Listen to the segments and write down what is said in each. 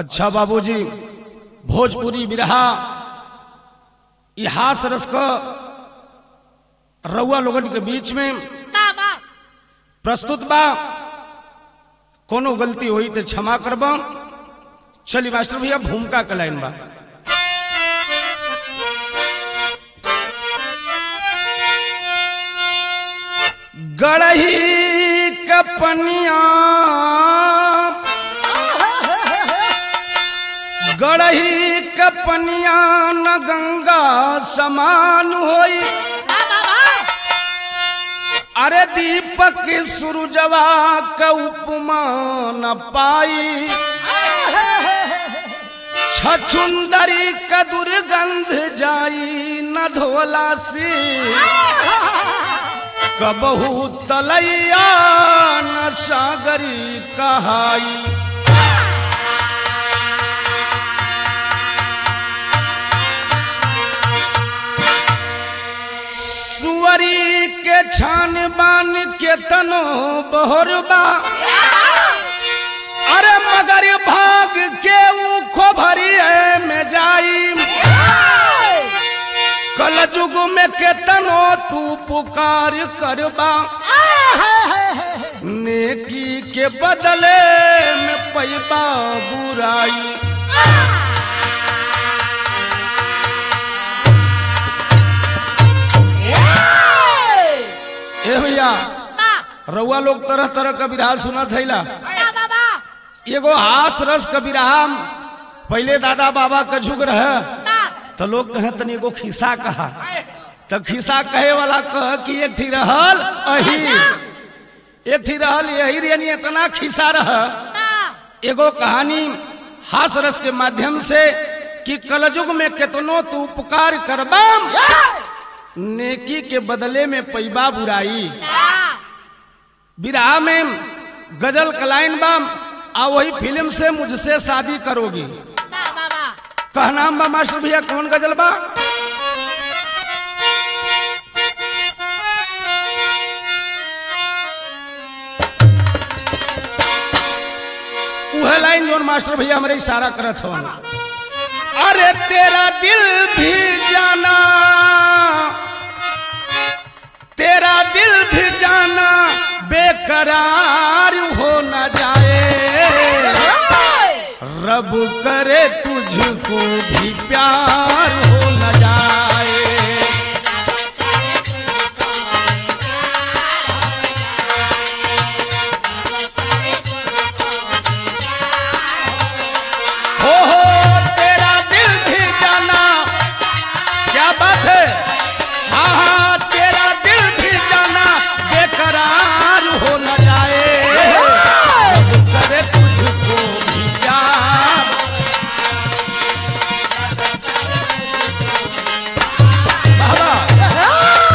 अच्छा बाबूजी भोजपुरी बिरहा इहास रस क रउआ लोगन के बीच में प्रस्तुत बा कोनो गलती हुई तो क्षमा करबा चली मास्टर भैया भूमिका का लाइन बा गढ़ही कपनिया गढ़ही कपनिया न गंगा समान होई अरे दीपक सूरजवा का उपमा न पाई छछुंदरी का दुर्गंध जाई न धोला से कबहू तलैया न सागरी कहाई सुअरी के छान बान के तनो बहरबा अरे मगर भाग के ऊ खोभरिए में जाई कल जुग में के तनो तू पुकार करबा नेकी के बदले में पैबा बुराई ए भैया रउआ लोग तरह तरह का विरहा सुना थैला एगो हास रस का विरहा पहले दादा बाबा का झुक रहे तो लोग कहे तनी एगो खिस्सा कहा तो खिस्सा कहे वाला कह कि एक ठी रहल अही एक ठी रहल यही यानी इतना खिस्सा रह एगो कहानी हास रस के माध्यम से कि कलयुग में कितनो तू उपकार करबाम नेकी के बदले में पैबा बुराई विराह में गजल कलाइन बाम आ वही फिल्म से मुझसे शादी करोगी कहनाम बा मास्टर भैया कौन गजल बा उहे लाइन जोन मास्टर भैया हमारे इशारा करत हो अरे तेरा दिल भी जाना तेरा दिल भी जाना बेकरार हो न जाए रब करे तुझको भी प्यार हो न जाए हो हो तेरा दिल भी जाना क्या बात है हाँ हाँ तेरा दिल भी जाना बेकरार हो न जाए रब करे तुझको भी प्यार बाबा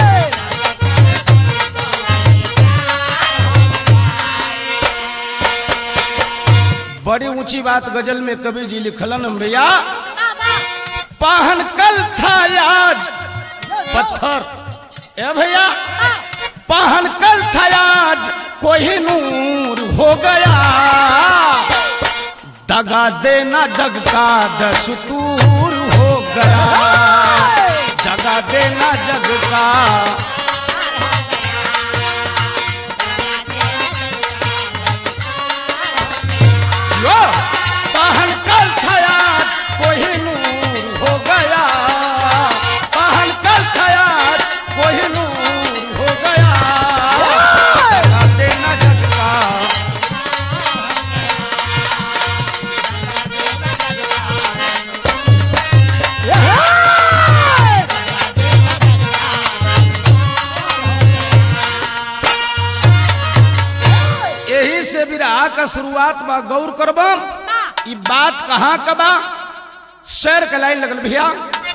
बड़ी ऊंची बात गजल में कबीर जी लिखलन भैया पाहन कल था आज पत्थर ए भैया पाहन कल था आज कोई नूर हो गया दगा देना जग का दस्तूर हो गया जगा देना जग का यो पाहन कल था कोई नूर हो गया पाहन कल था कोई नूर हो गया जगा देना जग का यही से विराह का शुरुआत बा गौर करबम ई बात कहाँ का बा शेर के लाइन लगल भैया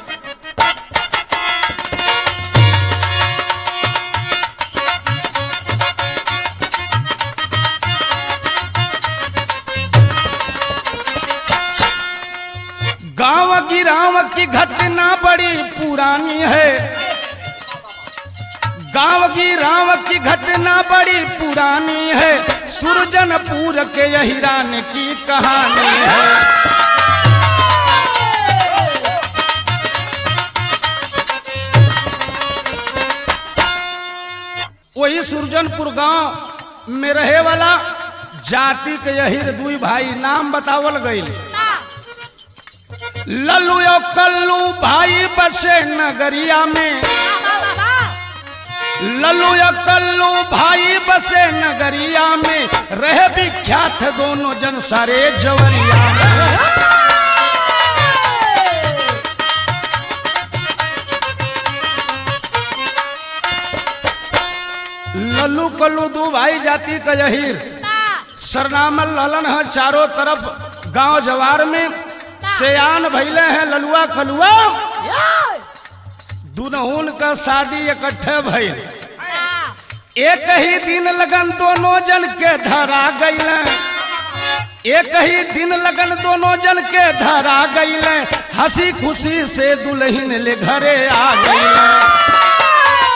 गांव की राम की घटना बड़ी पुरानी है गांव की राम की घटना बड़ी पुरानी है सुरजनपुर के यहिरान की कहानी है वही सुरजनपुर गांव में रहे वाला जाति के यहिर दुई भाई नाम बतावल गई लल्लू यो कल्लू भाई बसे नगरिया में लल्लू या कल्लू भाई बसे नगरिया में रहे विख्यात दोनों जन सारे जवरिया में लल्लू कल्लू दू भाई जाति का यहीर सरनामल ललन है चारों तरफ गांव जवार में सयान भैले हैं ललुआ कलुआ दुनहुन का शादी इकट्ठे भइल एक ही दिन लगन दोनों जन के धरा गईल एक ही दिन लगन दोनों जन के धरा गईल हंसी खुशी से दुल्हन ले घरे आ गईल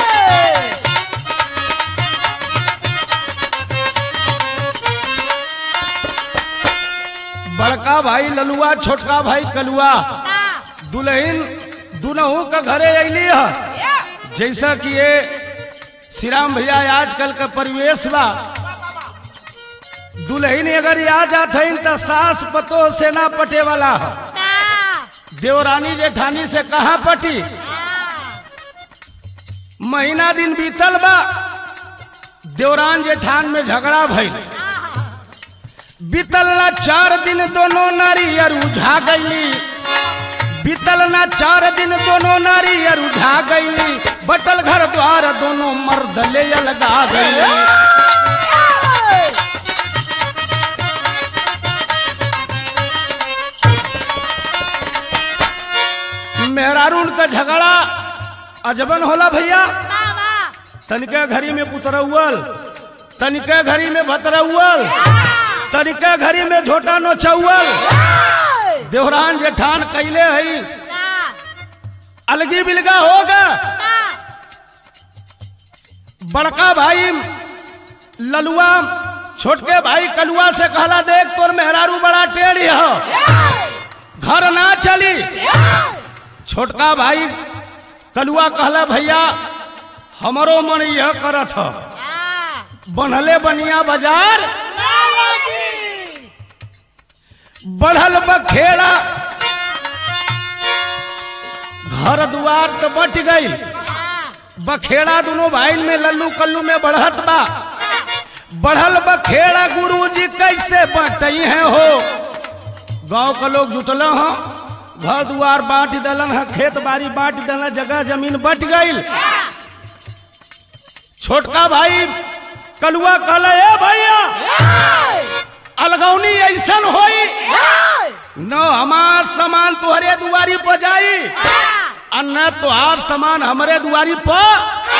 बड़का भाई ललुआ छोटका भाई कलुआ दुल्हन दुनहु का घरे अली है जैसा कि ये श्री राम भैया आजकल का परिवेश बा दुल्हन अगर आ जात है तो सास पतो से ना पटे वाला है देवरानी जेठानी से कहा पटी महीना दिन बीतल बा देवरान जेठान में झगड़ा भइल बीतल ना चार दिन दोनों नारी अर उझा गईली बीतल ना चार दिन दोनों नारी अर उठा गईली बटल घर द्वार दोनों मर्द ले लगा गईली मेहरारून का झगड़ा अजबन होला भैया तनिके घड़ी में पुतरौल तनिके घड़ी में भतरौल तनिके घड़ी में झोटा नोचौल देवरान जेठान कैले हई अलगी बिलगा होगा बड़का भाई ललुआ छोटके भाई कलुआ से कहला देख तोर मेहरारू बड़ा टेढ़ी हो घर ना चली छोटका भाई कलुआ कहला भैया हमारो मन यह करत ह बनले बनिया बाजार बढ़ल बखेड़ा घर दुआर तो बट गई बखेड़ा दोनों भाई में लल्लू कल्लू में बढ़त बा बढ़ल बखेड़ा गुरु जी कैसे बटई है हो गांव का लोग जुटल हो घर दुआर बांट दलन है खेत बाड़ी बांट दलन जगह जमीन बट गई छोटका भाई कलुआ कहला ए भैया अलगौनी ऐसन होई न हमार सामान तुहरे दुआरी पर जाई और न तुहार सामान हमरे दुआरी पर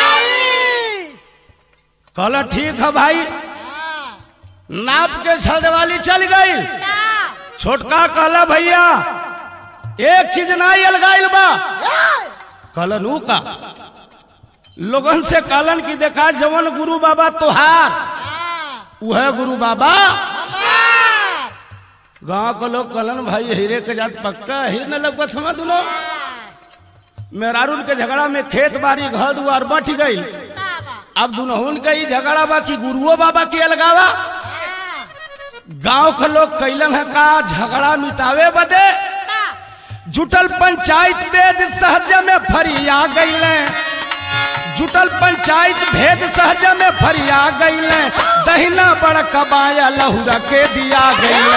कहला ठीक है भाई नाप के छलवाली चल गई छोटका कहला भैया एक चीज नहीं अलगाइल बा कहलन ऊ का लोगन से कहलन की देखा जवन गुरु बाबा तुहार वह गुरु बाबा गांव के लोग कहलन भाई हीरे के जात पक्का ही न लगत हम दोनों मेहरारून के झगड़ा में खेत बाड़ी घर दुआर बट गई अब दुनहुन के ही झगड़ा बा कि गुरुओ बाबा के अलगावा गांव के लोग कैलन है का झगड़ा मिटावे बदे जुटल पंचायत वेद सहज में फरिया गईले जुटल पंचायत भेद सहज में फरिया गईले दहिना बड़ कबाया लहुरा के दिया गईले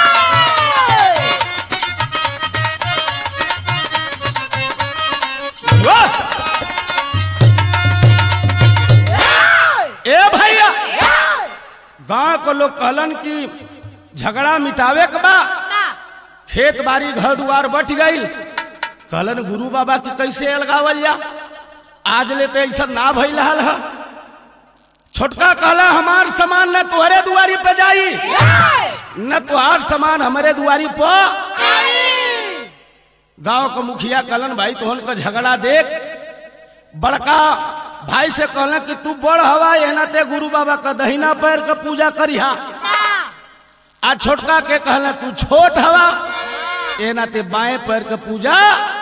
ए भैया गांव के लोग कहलन कि झगड़ा मिटावे के बा खेत बाड़ी घर दुआर बट गई कहलन गुरु बाबा की कैसे अलगावल जा आज ले तो ऐसा ना भइल हल है छोटका कहला हमार सामान न तुहरे दुआरी पे जाई न तुहार सामान हमारे दुआरी पर गांव का मुखिया कहलन भाई तोहन का झगड़ा देख बड़का भाई से कहले कि तू बड़ हवा एना ते गुरु बाबा का दहिना पैर का पूजा करिहा आ छोटका के कहले तू छोट हवा एना ते बाएं पैर का पूजा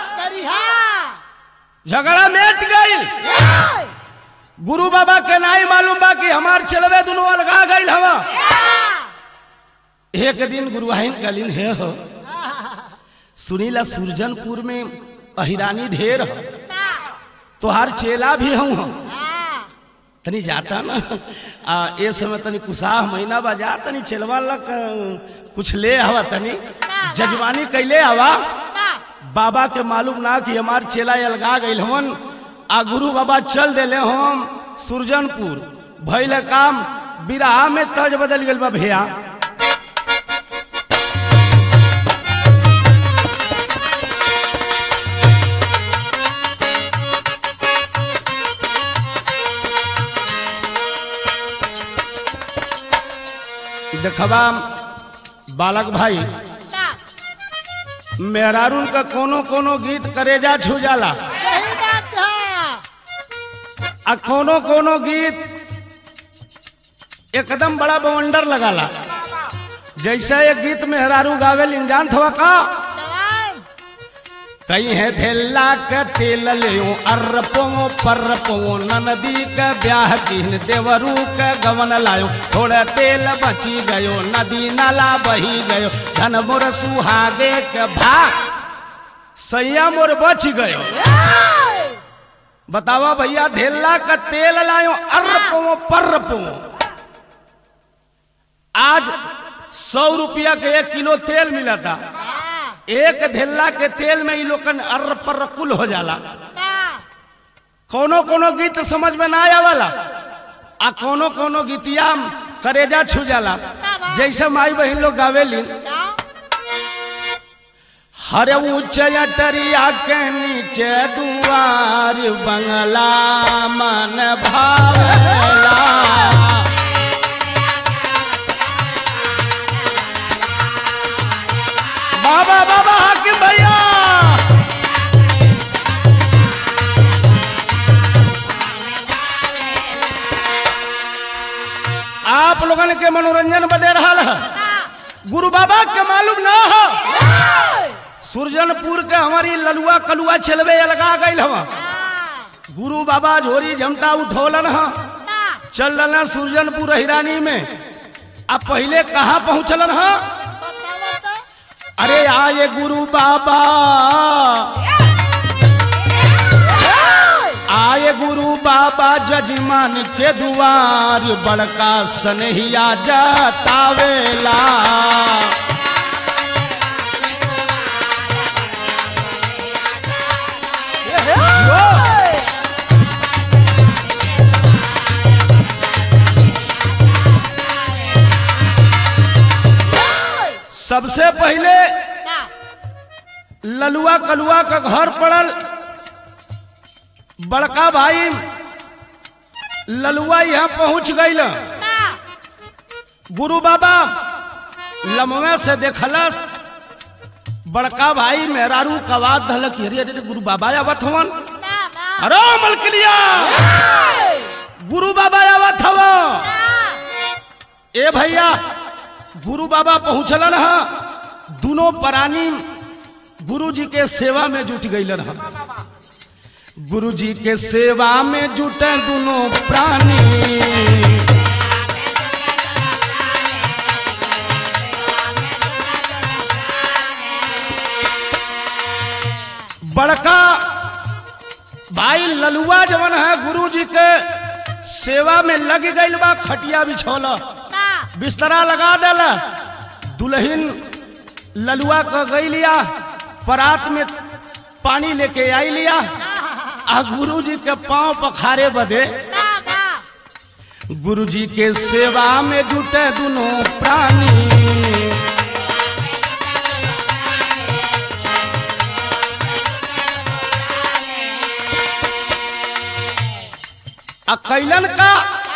झगड़ा मेट गई गुरु बाबा के नाई मालूम बा कि हमार चलवे दोनों अलगा गई हवा एक दिन गुरुवाहिन कलिन हे हो सुनीला सुरजनपुर में अहिरानी ढेर हो तोहार चेला भी हूँ हम तनी जाता ना आ ए समय तनी कुसाह महीना बा जा तनी चेलवा लग कुछ ले हवा तनी जजवानी कैले हवा बाबा के मालूम ना कि हमार चेला अलगा गइल हवन आ गुरु बाबा चल देले हम सुरजनपुर भइल काम बिराह में तज बदल गइल बा भैया देखबा बालक भाई मेहरारून का कोनो कोनो गीत करेजा छू जाला आ कोनो कोनो गीत एकदम बड़ा बवंडर लगाला जैसा एक गीत मेहरारू गावेल इंजान थवा का कहीं है धेला के तेल ले अर्रपो पर्रपो नदी के ब्याह दिन देवरू के गवन लायो थोड़ा तेल बची गयो नदी नाला बही गयो धन मोर सुहागे के भाग सैया मोर बच गयो बतावा भैया धेला का तेल लायो अर्रपो पर्रपो आज सौ रुपया के एक किलो तेल मिला था एक धेला के तेल में ई लोगन अर्र पर कुल हो जाला कोनो कोनो गीत समझ में ना आवाला आ कोनो कोनो गीतिया करेजा छू जाला जैसे माई बहन लोग गावेली हर ऊंच अटरिया के नीचे दुआर बंगला मन भावला बाबा बाबा हाकिम भैया आप लोगन के मनोरंजन बदे रहा है गुरु बाबा के मालूम ना हो सुरजनपुर के हमारी ललुआ कलुआ चलवे लगा गई हवा गुरु बाबा झोरी झमटा उठौलन ह चल रहा सुरजनपुर हिरानी में अब पहले कहाँ पहुंचलन ह अरे आए गुरु बाबा आए गुरु बाबा जजमान के दुआर बड़का सनहिया जतावेला सबसे पहले ललुआ कलुआ का घर पड़ल बड़का भाई ललुआ यहाँ पहुंच गईल गुरु बाबा लमवे से देखलस बड़का भाई मेहरारू का बात धलक अरे अरे गुरु बाबा आवत हवन अरे मलकिलिया गुरु बाबा आवत हव ए भैया गुरु बाबा पहुंचलन ह दोनों प्राणी गुरु जी के सेवा में जुट गईलन ह गुरु जी के सेवा में जुटे दोनों प्राणी बड़का भाई ललुआ जवन है गुरु जी के सेवा में लग गईल बा खटिया बिछौला बिस्तरा लगा देला दुल्हन ललुआ का गई लिया परात में पानी लेके आई लिया आ गुरु जी के पांव पखारे बदे गुरु जी के सेवा में जुटे दोनों प्राणी आ कैलन का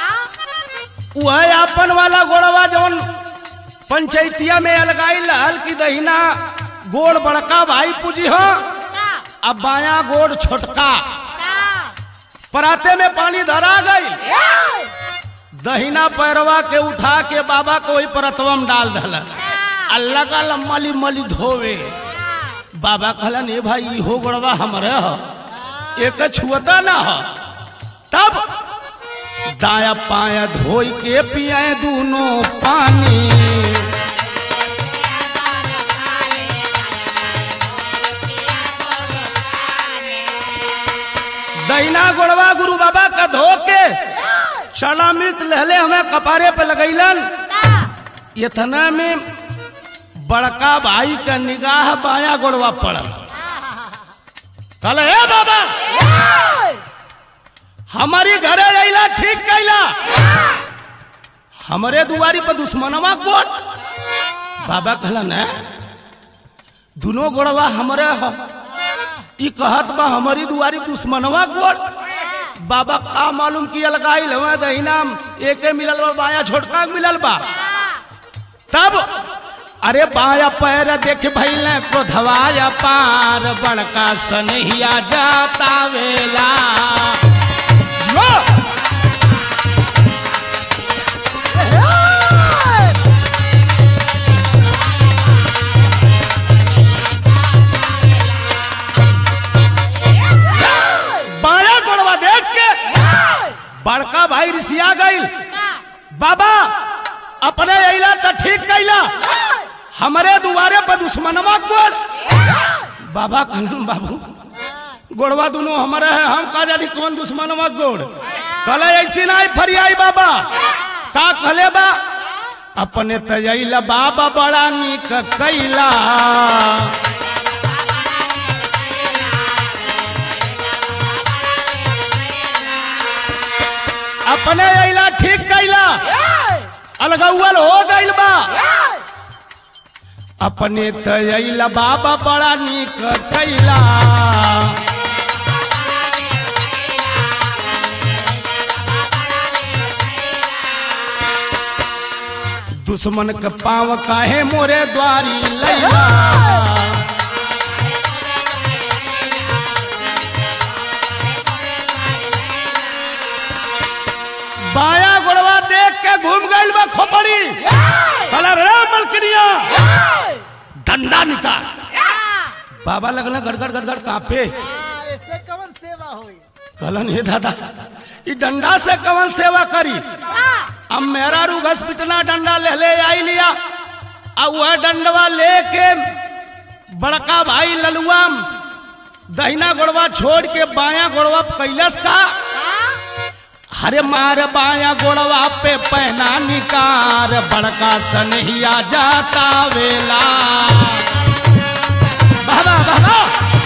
वह आपन वाला गोड़वा जवन पंचायतिया में अलगाई लहल की दहिना गोड़ बड़का भाई पूजी हो अब बाया गोड़ छोटका पराते में पानी धरा गई दहिना पैरवा के उठा के बाबा को वही परतवा में डाल दल अल्लाह का मली मली धोवे बाबा कहलन ए भाई इहो गड़वा हमरे ह एक छुअता ना ह तब दाया पाया धोई के पियाए दोनों पानी दैना गोड़वा गुरु बाबा का धो के चना मिर्च लहले हमें कपारे पे लगैलन इतना में बड़का भाई का निगाह बाया गोड़वा पड़ल कहल हे बाबा हमारी घरे अला ठीक कैला हमरे दुआरी पर दुश्मनवा गोट बाबा कहला न दोनों गोड़वा हमरे ह ई कहत बा हमारी दुआरी दुश्मनवा गोट बाबा का मालूम किया लगाई हमें दहिना एके मिलल बा बाया छोटका के मिलल बा तब अरे बाया पैर देख भैल क्रोधवाया पार बड़का सनहिया जाता वेला यो! बाया गोड़वा देख के बड़का भाई ऋषिया गईल बाबा अपने अला तो ठीक कैला हमारे दुआरे पर दुश्मनवा गोड़ बाबा कहलन बाबू गोड़वा दोनों हमारे है हम का जानी कौन दुश्मनवा गोड़ कहले ऐसी ना फरियाई बाबा का कहले बा अपने तजैला बाबा बड़ा निक कैला अपने अला ठीक कैला अलगौल हो गइल बा अपने तैला बाबा बड़ा निक कैला दुश्मन के पाँव काहे मोरे द्वारी लैला बाया गोड़वा देख के घूम गइल बा खोपड़ी कहला रे मलकनिया डंडा निकाल बाबा लगल गड़गड़ गड़गड़ कापे ऐसे कवन सेवा होई कहलन हे दादा ई डंडा से कवन सेवा करी अब मेरा रूघस पिटना डंडा ले ले आई लिया अब वह डंडवा लेके बड़का भाई ललुआ दहिना गोड़वा छोड़ के बाया गोड़वा कैलस का हरे मार बाया गोड़वा पे पहना निकार बड़का सनहिया जाता वेला बाबा बाबा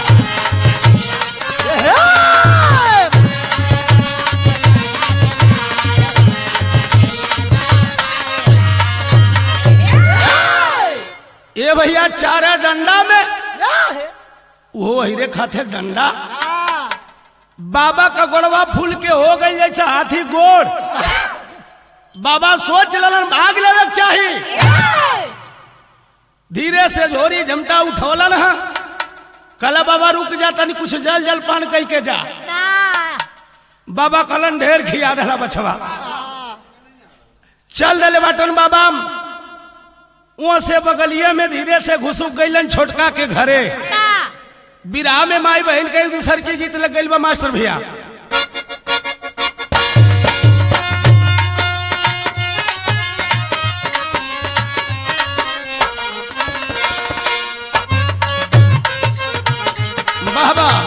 ये भैया चारा डंडा में वो हिरे खाते डंडा बाबा का गोड़वा फूल के हो गई जैसे हाथी गोड़ बाबा सोचलन भाग लेवे के चाही धीरे से झोरी झमटा उठौलन है कल बाबा रुक जा तनी कुछ जल जल पान कह के जा बाबा कलन ढेर खिया दला बछवा चल दले बाटन बाबा वहां से बगलिया में धीरे से घुसुक गईलन छोटका के घरे विराह में माई बहन के एक दूसर की जीत लग गई बा मास्टर भैया वाह वाह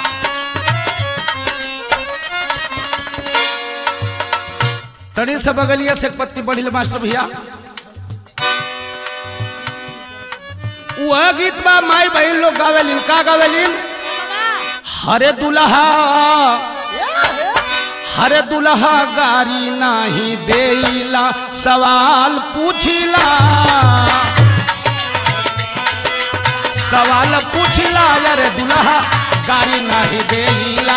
तड़ी से बगलिया से एक पत्ती बढ़ी मास्टर भैया वह गीत बा माई बहन लोग गावेलिन का गावेलिन हरे दुल्हा हरे दुल्हा गारी नाही देला सवाल पूछिला सवाल पूछिला अरे दुल्हा गारी नाही देला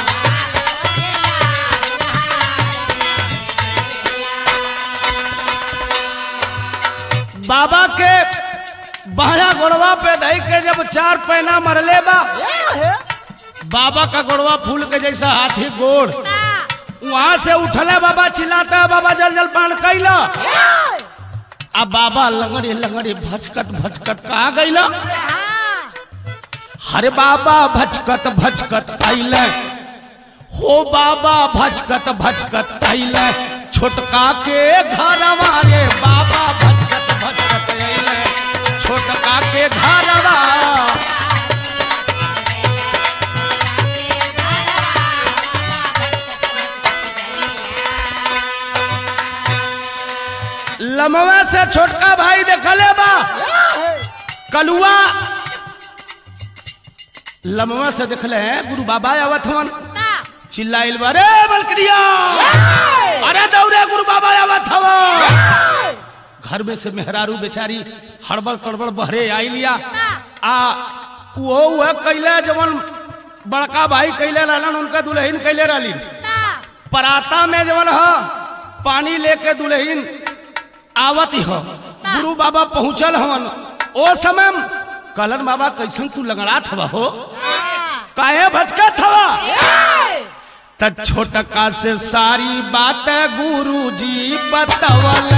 बाबा के बहरा गोड़वा पे धई के जब चार पैना मरले बा बाबा का गोड़वा फूल के जैसा हाथी गोड़ वहां से उठले बाबा चिल्लाता है बाबा जल जल पान कैला अब बाबा लंगड़े लंगड़े भचकत भचकत कहा गईला हरे बाबा भचकत भचकत आइले हो बाबा भचकत भचकत आइले छोटका के घरवा रे बाबा भचकत भचकत आइले छोटका के घरवा लमवा से छोटका भाई देखले बा कलुआ लमवा से देखले हैं गुरु बाबा आवत हवन चिल्लाइल बा रे बलकरिया अरे दौड़े गुरु बाबा आवत हवन घर में से मेहरारू बेचारी हड़बड़ कड़बड़ बहरे आई लिया आ वो वह कैले जवन बड़का भाई कैले रहलन उनका दुल्हन कैले रहली पराता में जवन ह पानी लेके दुल्हन आवत ही हो गुरु बाबा पहुंचल हवन ओ समय कलन बाबा कैसन तू लगड़ात हवा हो काहे भचकत हवा त छोटका से सारी बात गुरु जी बतवल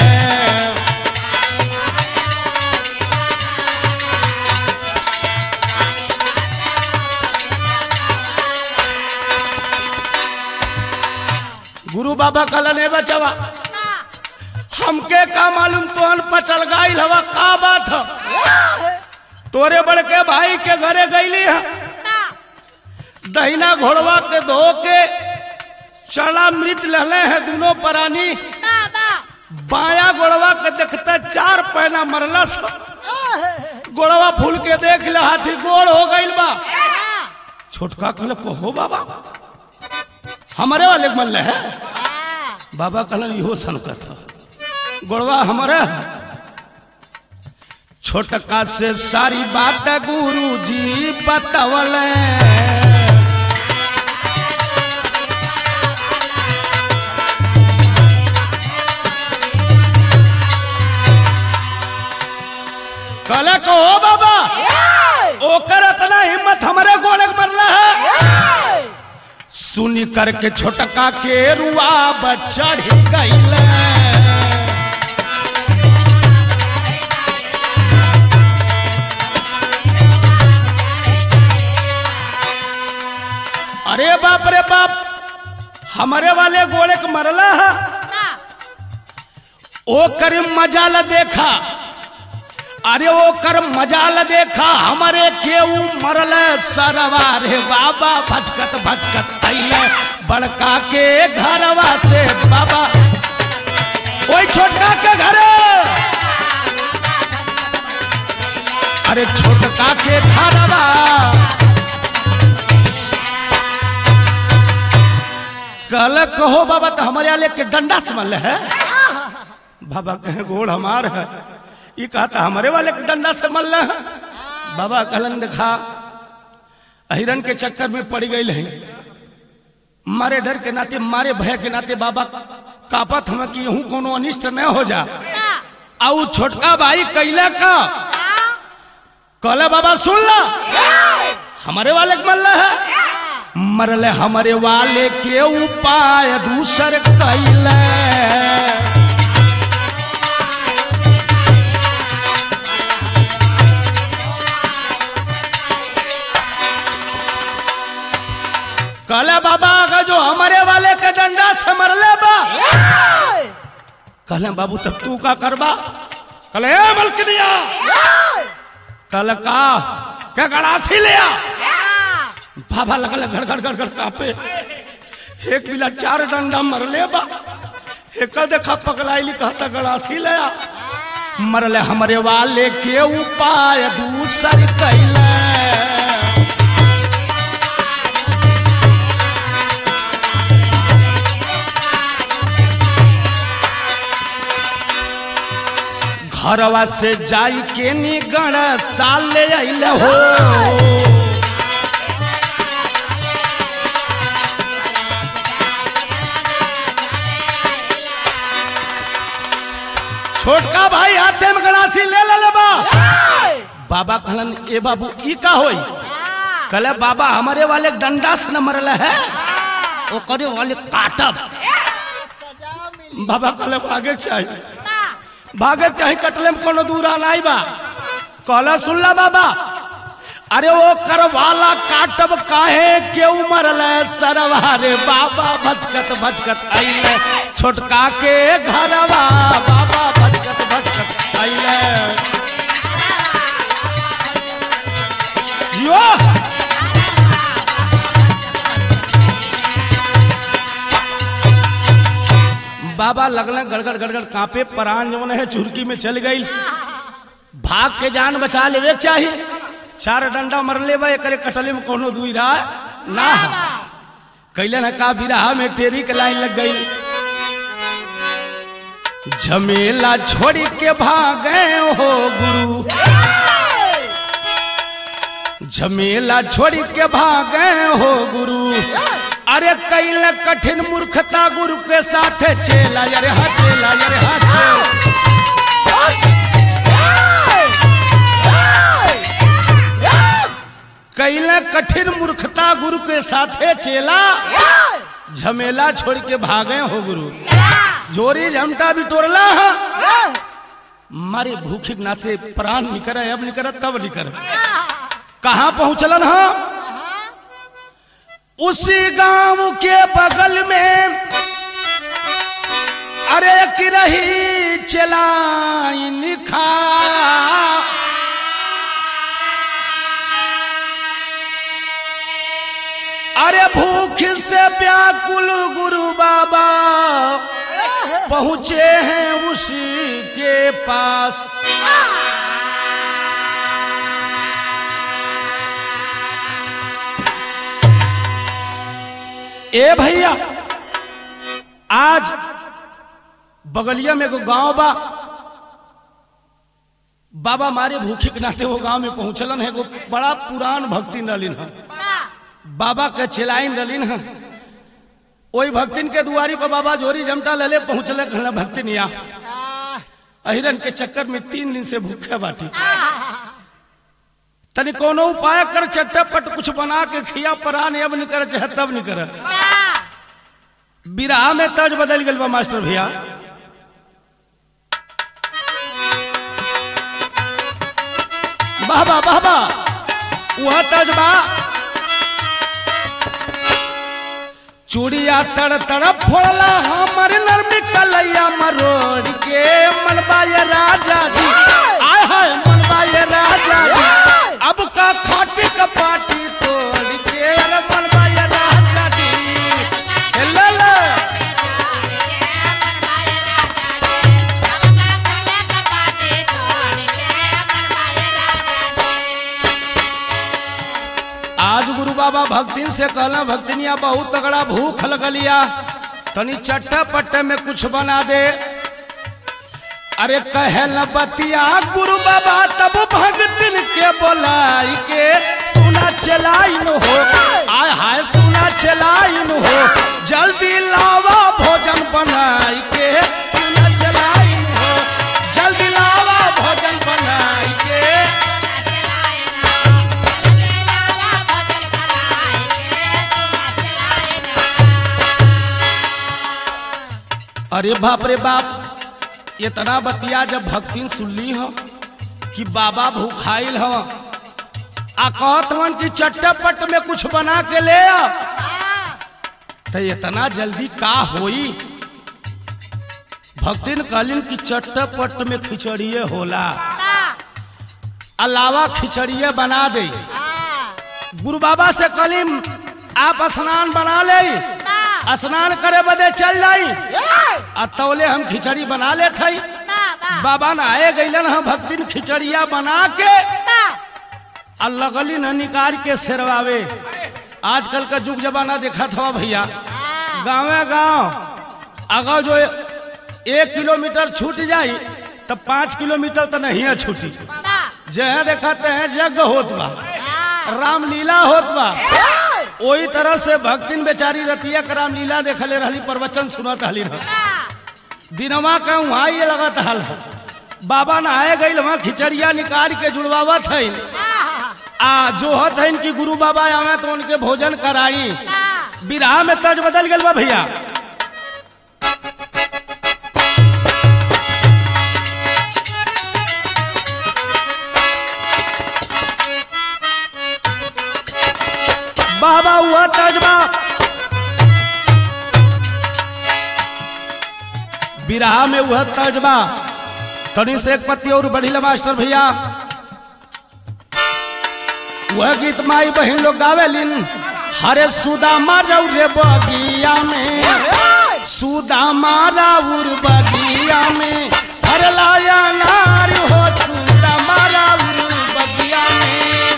गुरु बाबा कहलन ए बचवा हमके का मालूम तोहन पचल गाइल हवा का बात ह तोरे बड़के भाई के घरे गईली है दहिना घोड़वा के धो के चना मृत लहले हैं दोनों प्राणी बाया गोड़वा के देखते चार पैना मरलस गोड़वा फूल के देख ले हाथी गोड़ हो गईल बा छोटका कहले को हो बाबा हमारे वाले के मल्ले है बाबा कहलन इहो सनकत ह गोड़वा हमारे है। छोटका से सारी बात गुरु जी बतवल कहले को हो बाबा ओकर इतना हिम्मत हमारे गोड़े के मरला है सुनी करके छोटका के रुआ बच्चा गईल अरे बाप रे बाप हमारे वाले गोड़े के मरला है ओ कर मजाल देखा अरे ओ कर मजाल देखा हमारे केऊ मरल सरवा रे बाबा भचकत भचकत अइले बड़का के घरवा से बाबा ओई छोटका के घरे अरे छोटका के घरवा कल कहो बाबा तो हमारे आले के डंडा समल है बाबा कहे गोड़ हमार है ये कहता हमारे वाले के डंडा से मल है बाबा कहलन देखा हिरन के चक्कर में पड़ गई है मारे डर के नाते मारे भय के नाते बाबा कापत हम कि यहू कोनो अनिष्ट न हो जा आउ छोटका भाई कैला का कहले बाबा सुन ला हमारे वाले के मल्ला है मरले हमारे वाले के उपाय दूसर कैले कहले बाबा अगर जो हमारे वाले के डंडा से मरले बा कहले बाबू तब तू का करबा कहले ए मलकनिया कहले का क्या गड़ासी लिया बाबा लगल घर घर घर घर कापे एक बिला चार डंडा मरले बा एक देखा पगलाइली कहता गड़ासी लिया मरले हमारे वाले के उपाय दूसर कैले घरवा से जाई के निगण साल ले आइल हो छोटका भाई हाथे में गड़ासी ले ले बा बाबा कहलन ए बाबू ई का होई कहले बाबा हमारे वाले डंडा से न मरल है वो करे वाले काटब सजा मिली बाबा कहले भागे के चाहिए भागे के चाहिए कटले में कोनो दूर आना बा कहला सुनला बाबा अरे वो करवाला काटब काहे क्यों मरल सरवा रे बाबा भचकत भचकत आइले छोटका के घरवा बाबा भचकत भचकत आइले यो बाबा लगल गड़गड़ गड़गड़ कांपे परान जवन है चुरकी में चल गई भाग के जान बचा लेवे के चाहिए चार डंडा मर लेबा एकरे कटले में कोनो दुई रहा ना कैलन है का बिरहा में टेरी के लाइन लग गई झमेला छोड़ी के भागे हो गुरु झमेला छोड़ी के भागे हो गुरु अरे कैल कठिन मूर्खता गुरु के साथ चेला अरे हा चेला अरे हा चेला कैल कठिन मूर्खता गुरु के साथे चेला झमेला छोड़ के भागे हो गुरु जोरी झमटा भी तोड़ला है मारे भूखी के नाते प्राण निकर अब निकर तब निकर कहाँ पहुंचलन है उसी गांव के बगल में अरे की रही चलाई खा अरे भूख से व्याकुल गुरु बाबा पहुंचे हैं उसी के पास ए भैया आज बगलिया में एगो गांव बा बाबा मारे भूखे के नाते वो गांव में पहुंचलन है एगो बड़ा पुरान भक्ति नलिन है बाबा के चिलाइन रलिन है ओई भक्तिन के दुआरी पर बाबा जोरी जमटा लले पहुंचले कहला भक्तिन या अहिरन के चक्कर में तीन दिन से भूखे बाटी तनी कोनो उपाय कर चट्टापट कुछ बना के खिया परान अब नहीं करे चाहे तब नहीं करे बिरहा में तर्ज बदल गल बा मास्टर भैया बाबा बाबा वह तर्ज बा चूड़िया तड़ तड़ फोड़ला हमर नरमी कलैया मरोड़ के मनबाय राजा जी आय हाय मनबाय राजा जी अब का खाटी का पाटी तोड़ के अरे मनबाय राजा जी हे ले ले आज गुरु बाबा भक्तिन से कहला भक्तिनिया बहुत तगड़ा भूख लगलिया तनी चट्टा पट्टे में कुछ बना दे अरे कहे न बतिया गुरु बाबा तब भक्तिन के बोलाई के सुना चलाई न हो आय हाय सुना चलाई न हो जल्दी लावा भोजन बनाई के सुना चलाई न हो जल्दी लावा भोजन बनाई के अरे बाप रे बाप इतना बतिया जब भक्तिन सुनली हो कि बाबा भूखाइल हो आ कहत हवन कि चट्टापट में कुछ बना के ले आ तो इतना जल्दी का होई भक्तिन कहलिन कि चट्टापट में खिचड़िए होला अलावा खिचड़िए बना दे गुरु बाबा से कहलिन आप स्नान बना ले स्नान करे बदे चल जाई आ तौले हम खिचड़ी बना ले थई बाबा नहाए गईलन हम भक्तिन खिचड़िया बना के आ लगली न निकाल के सेरवावे आजकल का जुग जमाना देखा था भैया गाँवे गाँव अगर जो एक किलोमीटर छूट जाई तो पाँच किलोमीटर तो नहीं है छूटी जहाँ देखते हैं यज्ञ होत बा रामलीला होत बा वही तरह से भक्तिन बेचारी रतिया के रामलीला देखले रहली प्रवचन सुनत हली रह दिनवा का वहाँ ये लगत हल बाबा नहाए गई वहाँ खिचड़िया निकाल के जुड़वावत है आ जो हत है इनकी गुरु बाबा आवे तो उनके भोजन कराई विराह में तर्ज बदल गल बा भैया बाबा हुआ तर्जबा विराह में वह तर्जबा तनी से एक पत्ती और बढ़िला मास्टर भैया वह गीत माई बहन लोग गावेलिन हरे सुदामा रौरे बगिया में सुदामा राउर बगिया में हर लाया नार हो सुदामा राउर बगिया में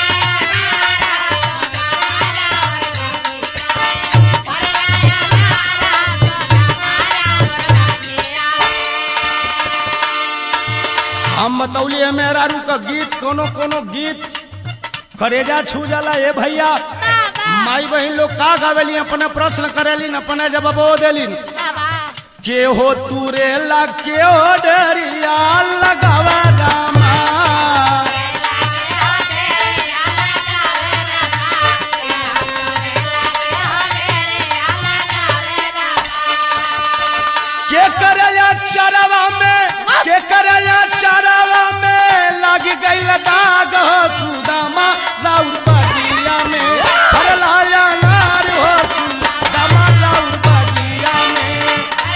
हम बतौलिए मेहरारू का गीत कोनो कोनो गीत करेजा छू जाला ए भैया माई बहन लोग का गावेली अपने प्रश्न करेलिन अपने जवाबो देलिन के हो तूरे ला के हो डरिया लगावा रामा के करया चरवा में के करया चरवा में लग गई दाग हो सुदामा राउर बगिया में हर लाया नार हो सुदामा राउर बगिया में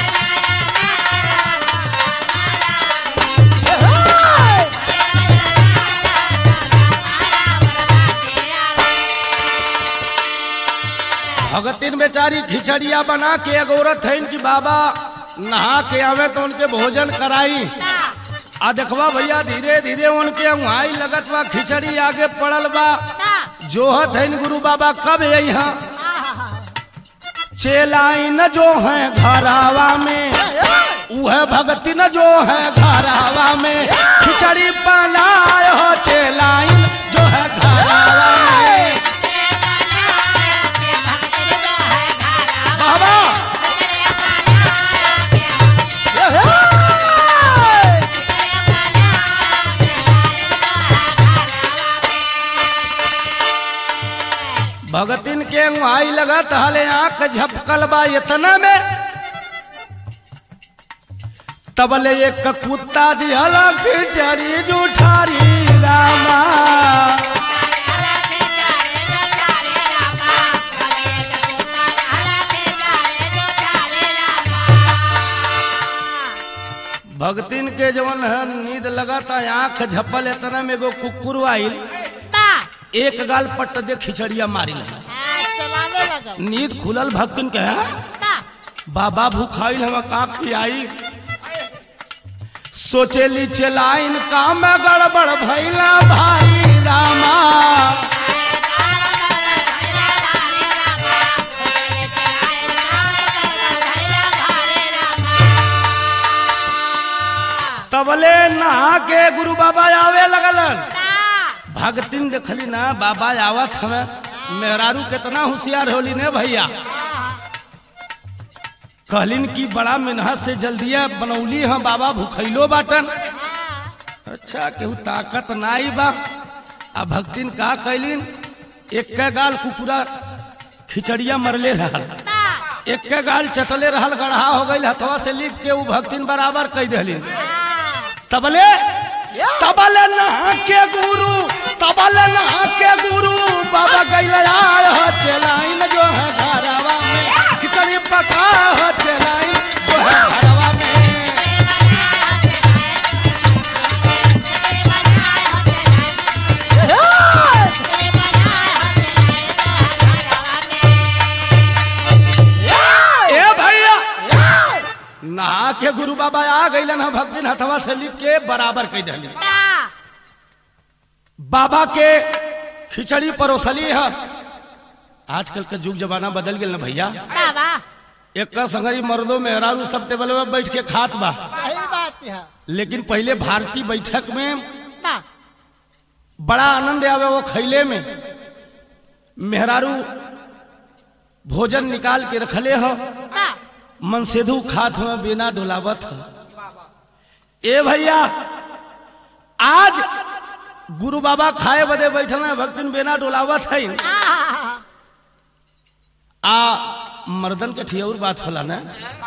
भगतिन बेचारी खिचड़िया बना के एक औरत है इनकी बाबा नहा के आवे तो उनके भोजन कराई आ देखवा भैया धीरे धीरे उनके वहां लगत बा खिचड़ी आगे पड़ल बा जोहत है इन गुरु बाबा कब यहाँ चेलाइन जो है घरावा में वह भगती न जो है घरावा में खिचड़ी बनाए हो चेलाइन जो है घरावा में बाबा भगतिन के वहाई लगत हले आंख झपकल बा इतना में तबले एक कुत्ता दिहल खिचड़ी जुठारी रामा भगतिन के जवन है नींद लगता आंख झपल इतना में एगो कुकुर आइल एक गाल पट दे खिचड़िया मारी लगा चलाने लगा नींद खुलल भक्तिन के हैं बाबा भूखाइल हम का खियाई सोचेली चलाइन काम गड़बड़ भैला भाई रामा तबले नहा के गुरु बाबा आवे लगलन भगतिन देखली ना बाबा आवत हमें मेहरारू कितना होशियार होली ने भैया कहलिन की बड़ा मेहनत से जल्दिया बनौली हम बाबा भूखैलो बाटन अच्छा केहू ताकत नाई बा आ भक्तिन का कैलिन एक के गाल कुकुरा खिचड़िया मरले रहल एक के गाल चटले रहल गढ़ा हो गई हथवा से लिख के ऊ भक्तिन बराबर कह दिलिन तबले तबले नहा के गुरु तबले नहा के गुरु बाबा गैल आय हो चलाइन जो है घरवा में खिचड़ी पका हो चलाइन जो है घरवा में ए भैया नहा के गुरु बाबा आ गईलन ह भक्तिन हथवा से लिख के बराबर कह दिलिन बाबा के खिचड़ी परोसली है आजकल का युग जमाना बदल गया ना भैया एक संगरी मर्दों मेहरारू सब टेबल में बैठ के खात बा सही बात है लेकिन पहले भारतीय बैठक में बड़ा आनंद आवे वो खैले में मेहरारू भोजन निकाल के रखले हो मनसेधु खात में बिना डोलावत हो ए भैया आज गुरु बाबा खाए बदे बैठल हैं भक्तिन बेना डोलावत है आहा, आ मर्दन के ठियौर बात होला ना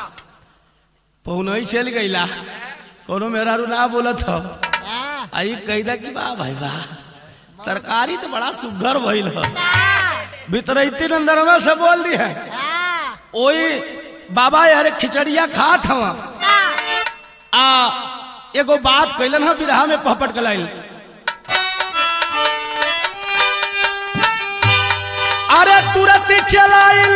पौनई चल गईला कोनो मेरा रू ना बोलत हो आहा, आई कैदा की वाह भाई वाह तरकारी तो बड़ा सुघर भइल हो भीतरैती अंदरवा से बोल दी है आहा, ओई बाबा यार खिचड़िया खात हवा आ एगो बात कैलन ह बिरहा में पहपट कलाइल अरे तुरंत चलाइल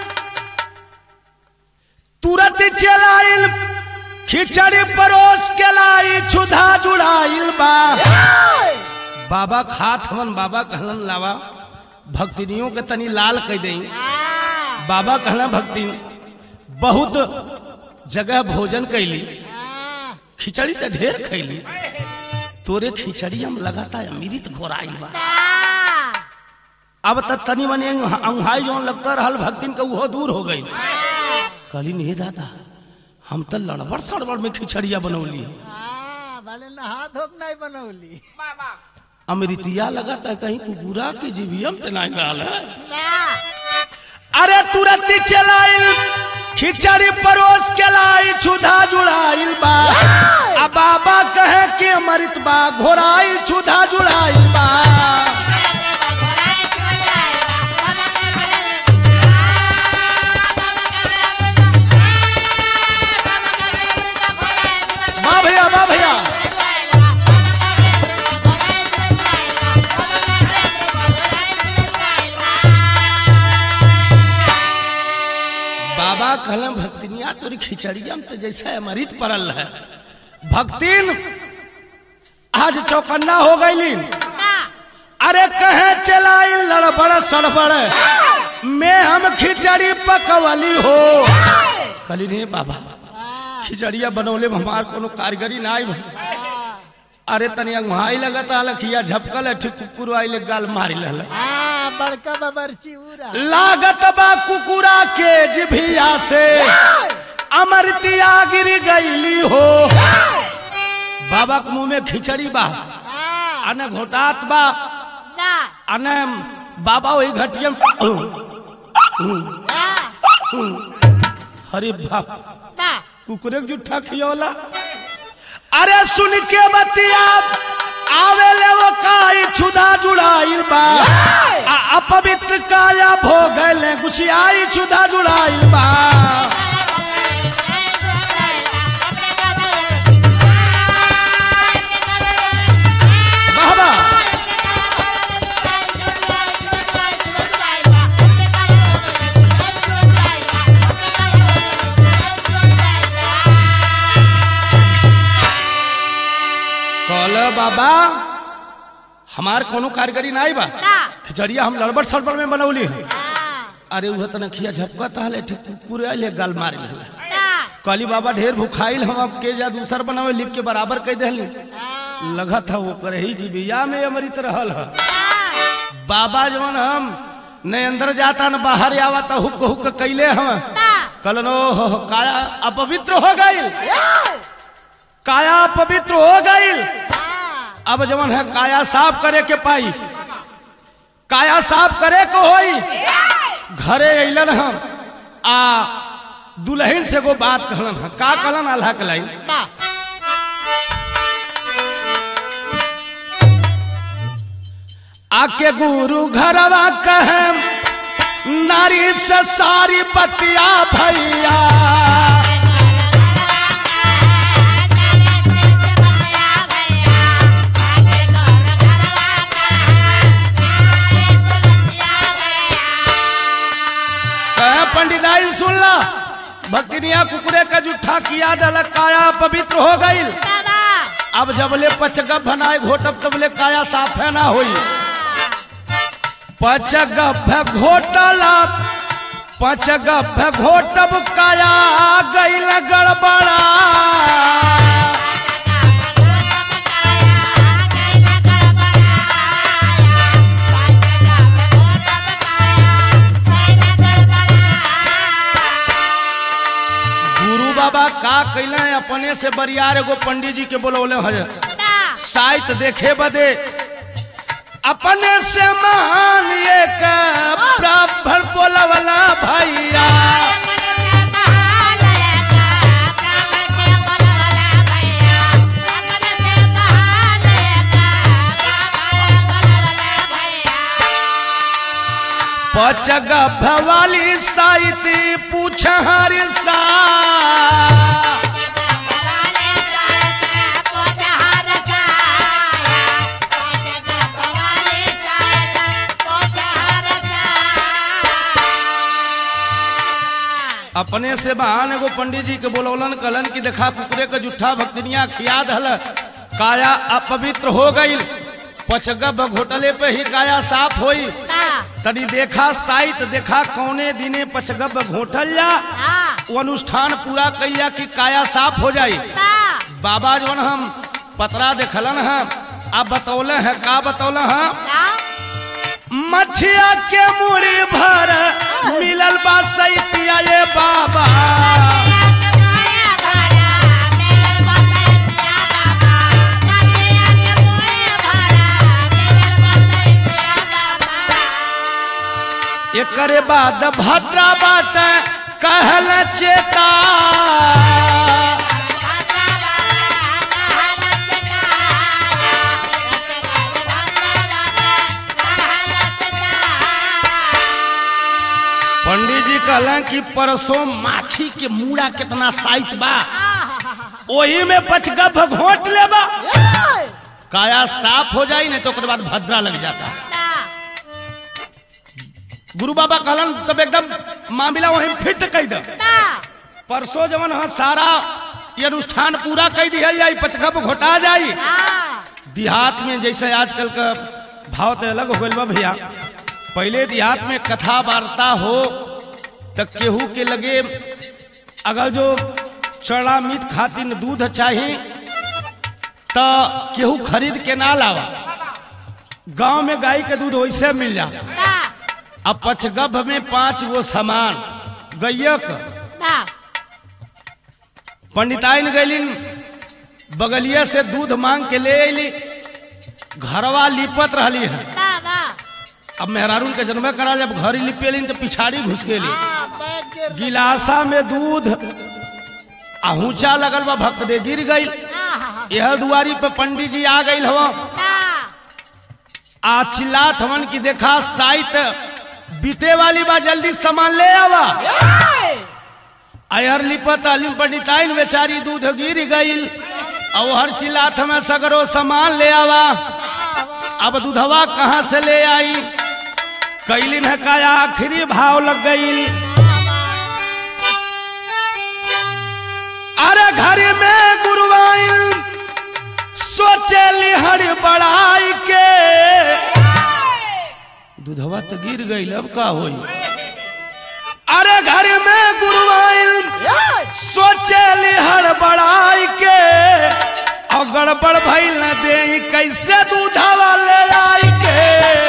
तुरंत चलाइल खिचड़ी परोस के लाई छुधा जुड़ाइल बा बाबा खात हवन बाबा कहलन लावा भक्तिनियों के तनी लाल कह दई आहा, बाबा कहला भक्ति बहुत जगह भोजन कैली आहा, खिचड़ी तो ढेर खैली तोरे खिचड़ी हम लगाता अमृत घोराइल बा आहा, अब त तनी मनी अंगहाई जौन लगता रहल भक्तिन के उहो दूर हो गई कहली नहीं दादा हम तो लड़बड़ सड़बड़ में खिचड़िया बनौली आहा, भले नहा धोक नहीं बनौली अमृतिया लगाता है कहीं कुकुरा की जीवियम ते नहीं रहल है ना, अरे तुरंत ही चलाइल खिचड़ी परोस के लाई छुधा जुड़ाइल बा आ बाबा कहे कि अमृत बा घोराइल छुधा जुड़ाइल बा वाह भैया वाह भैया बाबा कहले भक्तिनिया तोरी खिचड़िया में तो जैसा अमृत पड़ल है भक्तिन आज चौकन्ना हो गईली अरे कहे चलाई लड़बड़ सड़बड़ मैं हम खिचड़ी पकवली हो कहली नहीं बाबा आहा, खिचड़िया बनौले में हमार कोनो कारीगरी ना आई आहा, अरे तनी अंगहाई लगता लखिया झपकल है ठीक कुकुर आइले गाल मारी लहल आहा, बड़का बबरची उरा लागत बा कुकुरा के जिभिया से अमृतिया गिर गईली हो बाबा के मुंह में खिचड़ी बा आहा, अने घोटात बा ना, अने बाबा वही घटिया में ना, अरे बाप ना, कुकुरे के जुठा खियौला अरे सुन के बतिया आवे ले वो काई छुदा जुड़ाइल बा आ अपवित्र काया भोगले गुसियाई छुदा जुड़ाइल बा बाबा कहल बाबा हमार कोनो कारीगरी ना आई बा ना, खिचड़िया हम लड़बड़ सड़बड़ में बनौली है आहा, अरे उह तना खिया झपका ताले ठीक कुकुरे आइले गाल मार ले ना, कहली बाबा ढेर भुखाइल हम अब के जा दूसर बनावे लिप के बराबर कह देली आहा, लगा था वो करे ही जीविया में अमृत रहल है ना, बाबा जवन हम न अंदर जाता न बाहर आवता हुक हुक कैले हम ना, कलन हो काया अपवित्र हो गईल ये, काया पवित्र हो गईल आहा, अब जवन है काया साफ करे के पाई काया साफ करे को होई घरे अइलन हम आ दुल्हन से को बात कहलन हम का कहलन अल्लाह के लाइन ना, आके गुरु घरवा कहे नारी से सारी बतिया भैया कहे पंडिताई सुनला भक्तिनिया कुकुरे का जुठा किया दल काया पवित्र हो गई ना, अब जबले पचगप भनाए घोटब तबले काया साफ है ना होई पचगप घोटला पचगप घोटब काया गईल गड़बड़ा गुरु बाबा का कैले अपने से बरियार एगो पंडित जी के बोलौले है ना, साइत देखे बदे अपने से मान एक ब्राह्मण बोलवला भैया पचग भवाली साइती पूछ हर सा अपने से बहान एगो पंडित जी के बोलौलन कलन की देखा कुकरे के जुठा भक्तनिया खिया दहल काया अपवित्र हो गई पचगब घोटले पे ही काया साफ होई तनी देखा साइत देखा कौने दिने पचगब घोटल जा वो अनुष्ठान पूरा कैया कि काया साफ हो जाई बाबा जवन हम पतरा देखलन है आप बतौले हैं का बतौले हैं मछिया के मुड़ी भर मिलल बा सैतिया ये बाबा एकरे बाद भद्रा बाट कहल चेता पंडित जी कहलन कि परसों माछी के मूड़ा कितना साइत बा ओही में पचगभ घोट लेबा काया साफ हो जाई नहीं तो ओकर बाद भद्रा लग जाता गुरु बाबा कहलन तब एकदम मामला वहीं फिट कह दे परसों जवन हाँ सारा ये अनुष्ठान पूरा कर दिया जाई पचगभ घोटा जाई देहात में जैसे आजकल का भाव तो अलग हो गइल बा भैया पहले देहात में कथा वार्ता हो तो केहू के लगे अगर जो चढ़ा मीट खातिर दूध चाहिए तो केहू खरीद के ना लावा गांव में गाय के दूध वैसे मिल जा अब पचगभ में पांच गो सामान गैयक पंडिताइन गैलिन बगलिया से दूध मांग के ले अली घरवा लिपत रहली है अब मेहरारून के जन्म करा जब घर लिपेलिन तो पिछाड़ी घुस गेली गिलासा में दूध आहूचा लगल बा भक्त दे गिर गई यह दुआरी पे पंडित जी आ गई हवा आ चिल्लात हवन की देखा साइत बीते वाली बा जल्दी सामान ले आवा अयर लिपत अलिम पंडिताइन बेचारी दूध गिर गई और हर चिल्लात हमें सगरो सामान ले आवा अब दूधवा कहाँ से ले आई कैलिन है का आखिरी भाव लग गई अरे घर में गुरुवाइन सोचे लिहर बड़ाई के दूधवा तो गिर गई अब का होई अरे घर में गुरुवाइन सोचे लिहर बड़ाई के और गड़बड़ भइल न दे कैसे दूधवा ले आई के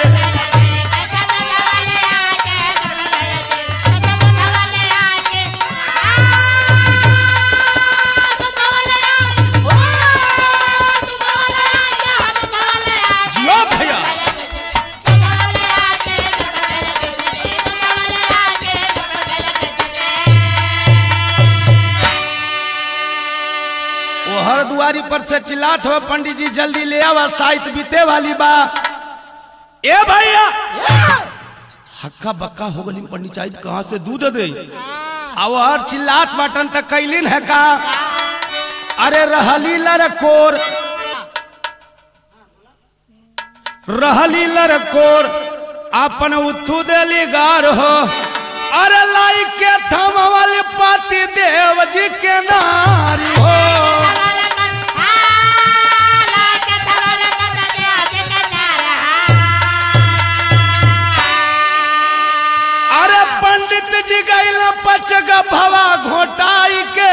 जियो भैया वो हर दुआरी पर से चिल्लात हो पंडित जी जल्दी ले आवा साइत बीते वाली बा ए भैया हक्का बक्का हो गली पंडित जी कहाँ से दूध दे अब हर चिल्लात बटन तक कैलिन है का अरे रहली लरकोर रहली लरकोर अपन उथू देली गार हो अरे लाई के थम वाली पाती देव जी के नारी हो अरे पंडित जी गैल पचक भवा घोटाई के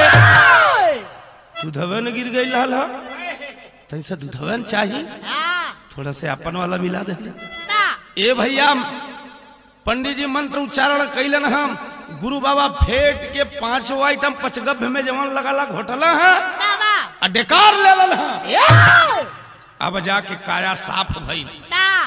दूधवे न गिर गई लाल तैसे दूधवे न चाहिए थोड़ा से अपन वाला मिला दे ए भैया पंडित जी मंत्र उच्चारण कैलन हम गुरु बाबा फेट के पांचों आइटम पचगभ में जवन लगाला घोटला है आ डेकार लेवल है अब जाके काया साफ भई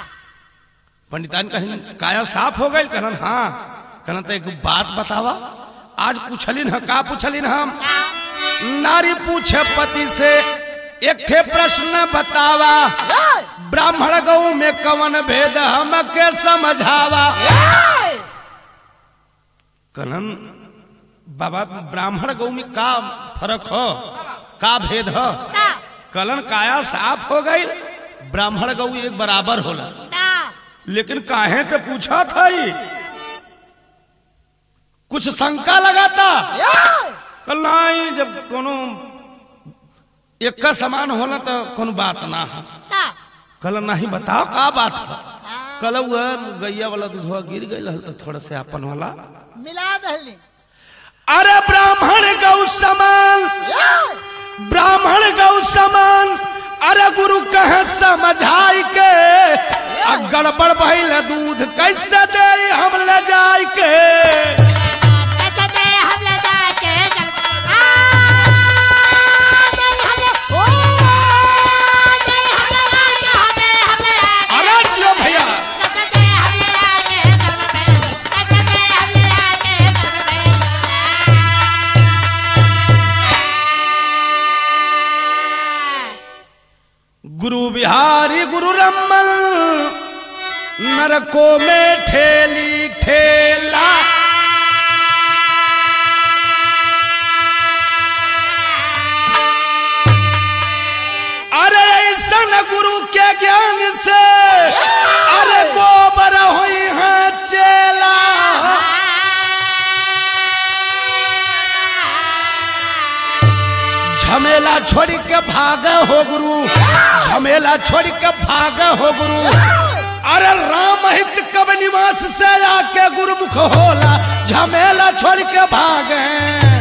पंडितान कहीं काया साफ हो गई कहन हाँ कहन तो एक बात बतावा आज पूछलिन ह का पूछलिन हम नारी पूछे पति से एक ठे प्रश्न बतावा ब्राह्मण गौ में कवन भेद हमके समझावा कहन बाबा ब्राह्मण गौ में का फर्क हो का भेद हो कलन काया साफ हो गई ब्राह्मण गौ एक बराबर होला लेकिन काहे तो पूछा था ही कुछ शंका लगाता कल नहीं जब कोनो एक का समान होला तो कोनो बात ना है कल नहीं बताओ का बात है कल वह गैया वाला दूधवा गिर गई तो थोड़ा से अपन वाला मिला दहली अरे ब्राह्मण गौ समान ब्राह्मण गौ समान अरे गुरु कहे समझाई के आ गड़बड़ भइल दूध कैसे दे हम ले जाय के अरे जियो भैया गुरु बिहारी गुरु रमन नरको में ठेली ठेला अरे ऐसन गुरु के ज्ञान से अरे गोबर हुई है चेला झमेला छोड़ के भाग हो गुरु झमेला छोड़ के भाग हो गुरु अरे राम हित कब निवास से आके गुरुमुख होला झमेला छोड़ के भागे